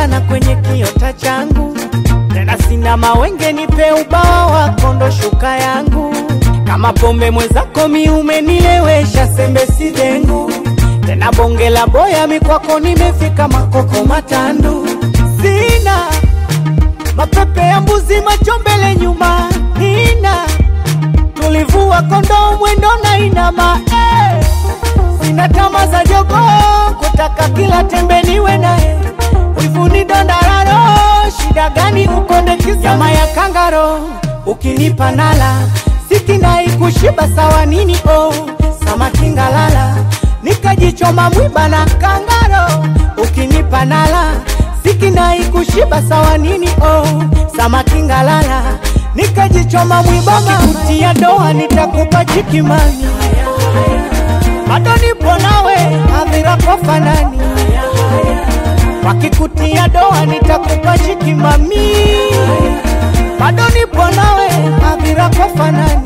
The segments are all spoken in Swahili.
sana kwenye kiota changu, tena sina mawenge, nipe ubawa wako ndo shuka yangu. Kama pombe mwenzako mi umenilewesha, sembe si dengu tena bonge la boya mikwako, nimefika makoko matandu, sina mapepe ya mbuzi, macho mbele nyuma, nina tulivua kondoo mwendo na inama eh. Sina tama za jogo kutaka kila tembe niwe naye, wivuni dondararo, shida gani ukonde kisama ya kangaro, ukinipa nala sikinai kushiba sawa nini oh, samaki ngalala nikajichoma mwiba na kangaro, ukinipa nala sikinai kushiba sawa nini oh, samaki ngalala nikajichoma mwiba kutia doa nitakupa chikimani bado nipo nawe hadhira kwa fanani wakikutia doa nitakupa chikimami bado nipo nawe hadhira kwa fanani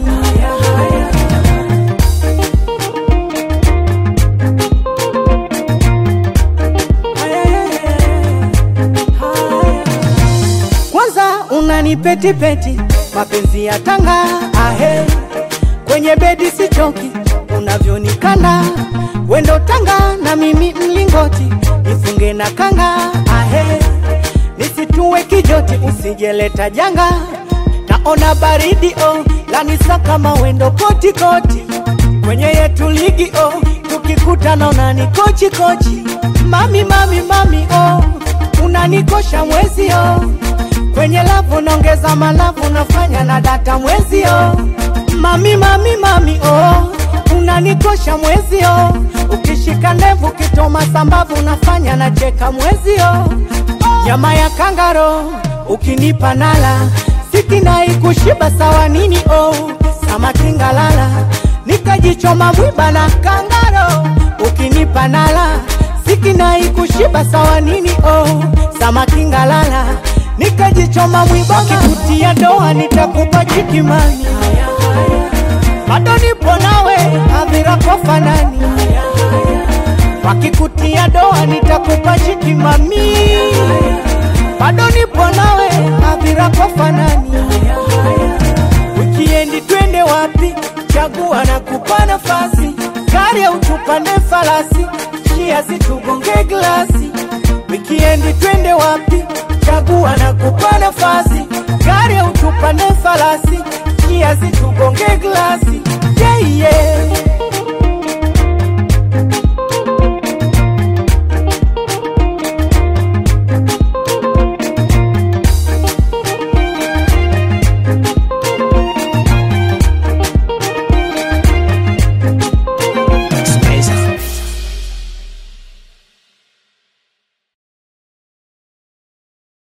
kwanza unanipetipeti mapenzi ya tanga ahe kwenye bedi sichoki unavyonikanda wendo tanga na mimi mlingoti nifunge na kanga ahe nisitue kijoti usijeleta janga naona baridi oh lanisa kama wendo koti koti kwenye yetu ligi oh tukikutana unani kochi kochi mami mami mami oh unanikosha mwezi oh kwenye lavu naongeza malavu nafanya na data mwezi oh mami mami mami oh unanikosha mwezi oh ukishika ndevu kitoma sambavu nafanya na cheka mwezi oh nyama ya kangaro ukinipa nala sikinai kushiba sawa nini oh samaki ngalala nikajichoma mwiba na kangaro ukinipa nala sikinai kushiba sawa nini oh samaki ngalala nikajichoma mwiba kikutia doa nitakupa chikimani bado nipo nawe hadhira kwa fanani wakikutia doa nitakupa chikimami bado nipo nawe hadhira kwa fanani wikiendi twende wapi chagua na kupa nafasi gari au tupande falasi chia situgonge glasi wikiendi twende wapi chagua na kupa nafasi gari au tupande falasi chia situgonge glasi